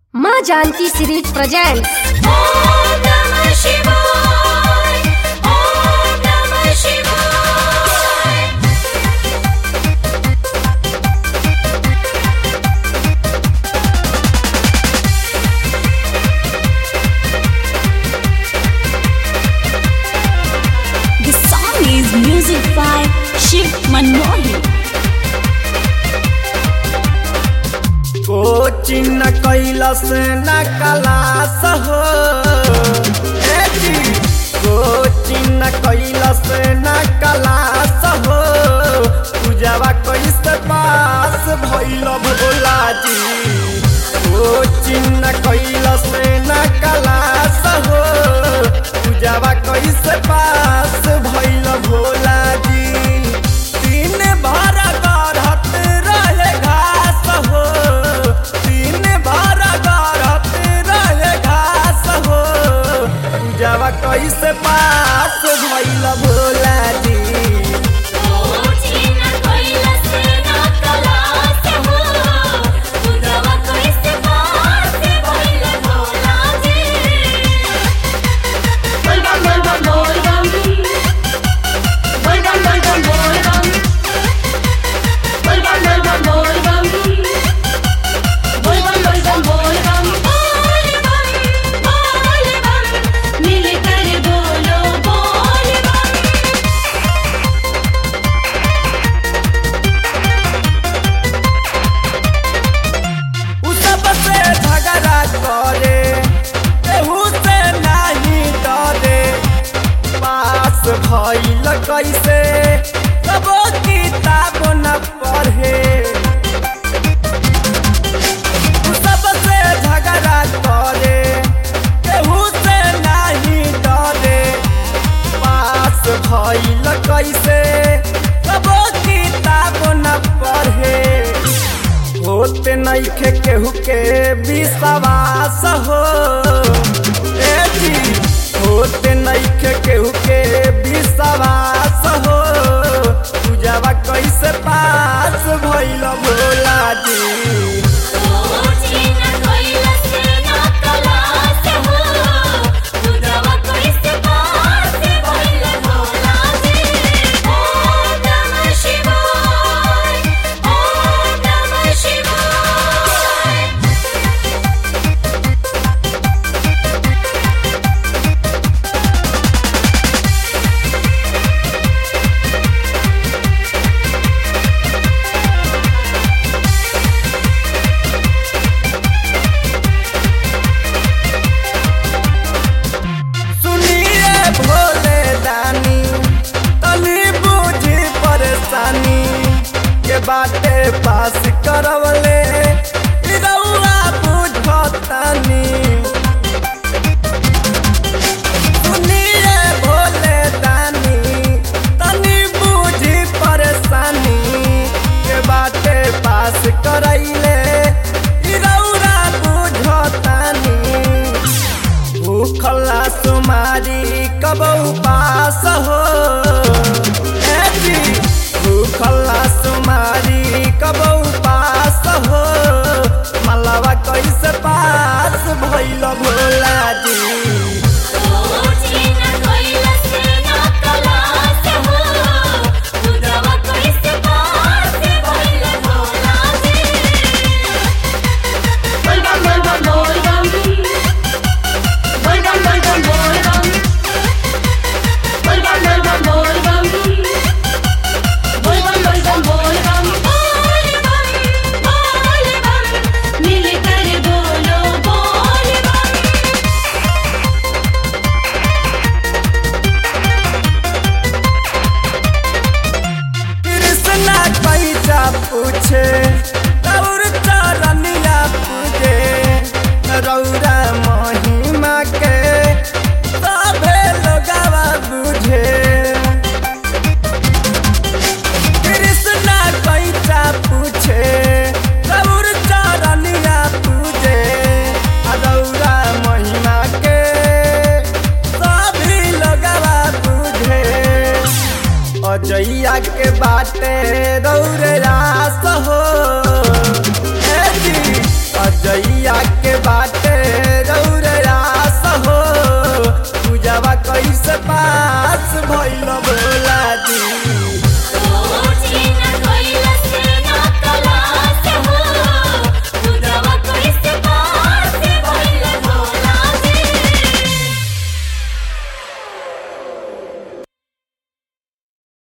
माँ Janaki series present ओम नमः शिवाय ओम नमः शिवाय The song is music by Shiv Manohi. Coaching class न कलास हो ए जी, कोचिंग कैलस न कलास हो पूजावा कैसे पास भैल भोला जी कोचिंग कैलस न कलास हो पूजावा कैसे पास भैल भोला जी दिन भर गढ़त रहे घास हो दिन भर गढ़त रहे घास हो पूजावा कैसे पास भैल भोला जी ओचिन कैलस न कलास हो पूजवा कैसे पास भइल भोला जी बोल बम बोल बम बोल बम बोल बम बोल बम बोल बम बोल बम बोल बम बोल बम बोल बम बोल बम बोल बम बोल बम बोल बम मिलकर बोलो बोल बम उ सबसे झगड़ा करे केहू से नहीं डरे पास भइल कैसे कबो किताब न पढ़े उ सबसे झगड़ा करे केहू से नहीं डरे पास भइल कैसे कबो किताब न पढ़े होते नइखे केहू के विश्वास हो ए जी होते नइखे केहू के विश्वास हो पूजावा कैसे पास भइल भोला जी ओचिन कैलस न कलास हो पूजवा कैसे पास भइल भोला जी ओम नमः शिवाय ओम नमः शिवाय सुनिए भोले दानी तनी बुझी परेशानी के बाटे पास करवले इ रउआ बुझतानी सुनिए भोले दानी तनी बुझी परेशानी के बाटे पास करैले इ रउआ बुझतानी भूखला सुमारी कब उपास हो ए जी, भूखला सुमारी कब उपास हो मलवा कैसे पास भइल भोला जी ओचिन कैलस न कलास हो पूजवा कैसे पास भइल भोला जी बोल बम बोल बम बोल बम बोल बम बोल बम बोल बम बोल बम बोल बम बोल बम बोल बम बोल बम बोल बम बोल बम बोल बम मिलकर बोलो बोल बम कृष्णा पैसा पूछे और चरनिया पूजे रौरा महिमा के सभे लोगवा बुझे कृष्णा पैसा पूछे और चरनिया पूजे रौरा महिमा के सभी लोगवा बुझे अजैया के बाटे रौरे रास हो ए जी, अजैया के बाटे